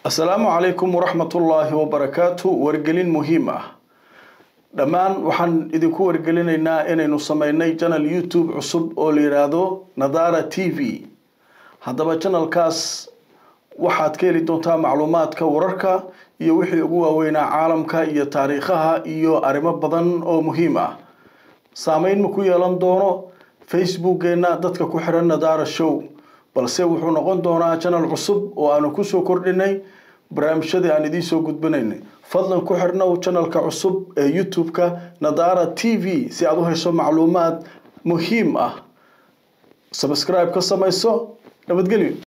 asalaamu calaykum waraxmatullaahi wabarakaatu wargelin muhiim ah dhammaan waxaan idinku wargelinaynaa inaynu sameynay janal youtube cusub oo la yidhaahdo nadara t v haddaba janalkaas waxaad ka heli doontaa macluumaadka wararka iyo wixii ugu waaweynaa caalamka iyo taariikhaha iyo arrimo badan oo muhiim ah saameyn ma ku yeelan doono facebookeenna dadka ku xiran nadara show balse wuxuu noqon doonaa janal cusub oo aanu kusoo kordhinay barnaamijyadii aan idiin soo gudbinaynay fadlan ku xirnow janalka cusub ee youtube-ka nadara t v si aad u hesho macluumaad muhiim ah sabscribe ka samayso nabadgelyo